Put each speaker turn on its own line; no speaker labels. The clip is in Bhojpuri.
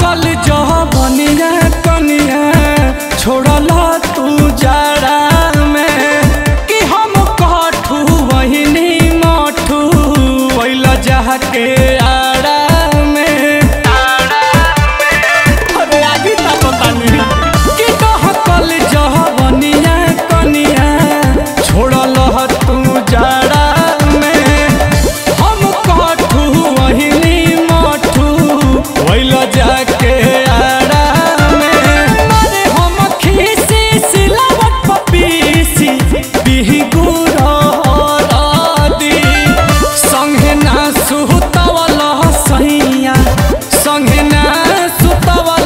कल जवनिया कनिया छोड़ला तू जाड़ा में कि हम कठू वहिनी मठू वैल जाके आड़ा में अरे आगे ता पता नहीं कि कह कल जवनिया कनिया छोड़ला तू जाड़ा में हम कठू वहिनी मठू वैल जाके आड़ा में अरे हम खीसी सिलावट पपीसी बिहुर दी संगे ना सुतवल सैया संगे ना सुतवल